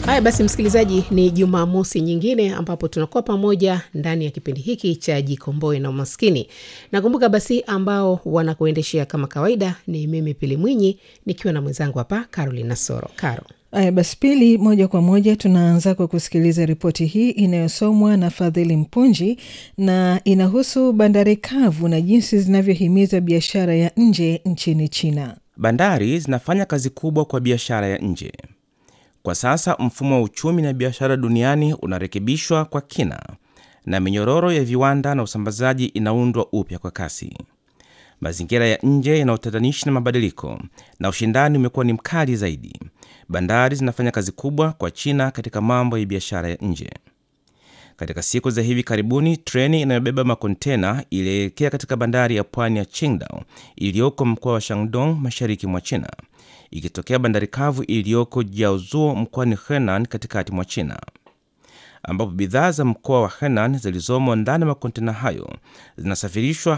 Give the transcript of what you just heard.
Haya basi, msikilizaji, ni Jumamosi nyingine ambapo tunakuwa pamoja ndani ya kipindi hiki cha Jikomboe na Umaskini. Nakumbuka basi, ambao wanakuendeshea kama kawaida ni mimi Pili Mwinyi nikiwa na mwenzangu hapa Carolina Soro. Caro, Aya basi, Pili, moja kwa moja tunaanza kwa kusikiliza ripoti hii inayosomwa na Fadhili Mpunji na inahusu bandari kavu na jinsi zinavyohimiza biashara ya nje nchini China. Bandari zinafanya kazi kubwa kwa biashara ya nje. Kwa sasa mfumo wa uchumi na biashara duniani unarekebishwa kwa kina na minyororo ya viwanda na usambazaji inaundwa upya kwa kasi. Mazingira ya nje yana utatanishi na mabadiliko, na ushindani umekuwa ni mkali zaidi. Bandari zinafanya kazi kubwa kwa China katika mambo ya biashara ya nje. Katika siku za hivi karibuni, treni inayobeba makontena ilielekea katika bandari ya pwani ya Qingdao iliyoko mkoa wa Shandong, mashariki mwa China, ikitokea bandari kavu iliyoko Jiaozuo mkoani Henan, katikati mwa China, ambapo bidhaa za mkoa wa Henan zilizomo ndani ya makontena hayo zinasafirishwa